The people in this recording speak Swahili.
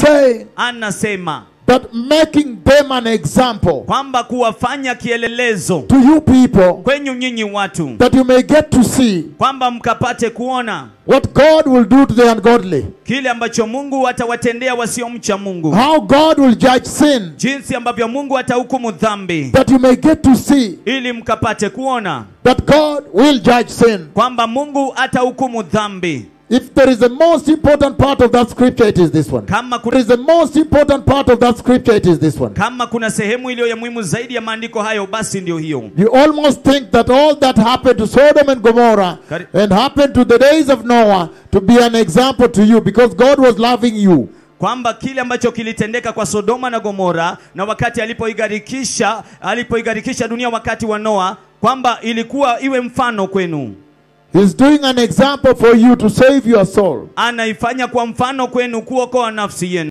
saying anasema that making them an example kwamba kuwafanya kielelezo to you people kwenyu nyinyi watu that you may get to see kwamba mkapate kuona what God will do to the ungodly, kile ambacho mungu atawatendea wasiomcha mungu how God will judge sin, jinsi ambavyo mungu atahukumu dhambi that you may get to see ili mkapate kuona that God will judge sin. kwamba mungu atahukumu dhambi If there is the most important part of that scripture, it is this one. kama There kuna, is the most important part of that scripture, it is this one. kama kuna sehemu iliyo ya muhimu zaidi ya maandiko hayo basi ndio hiyo You almost think that all that happened to Sodom and Gomorrah Kari- and happened to the days of Noah to be an example to you because God was loving you. kwamba kile ambacho kilitendeka kwa Sodoma na Gomora na wakati alipoigarikisha alipoigarikisha dunia wakati wa Noa kwamba ilikuwa iwe mfano kwenu He's doing an example for you to save your soul. anaifanya kwa mfano kwenu kuokoa nafsi yenu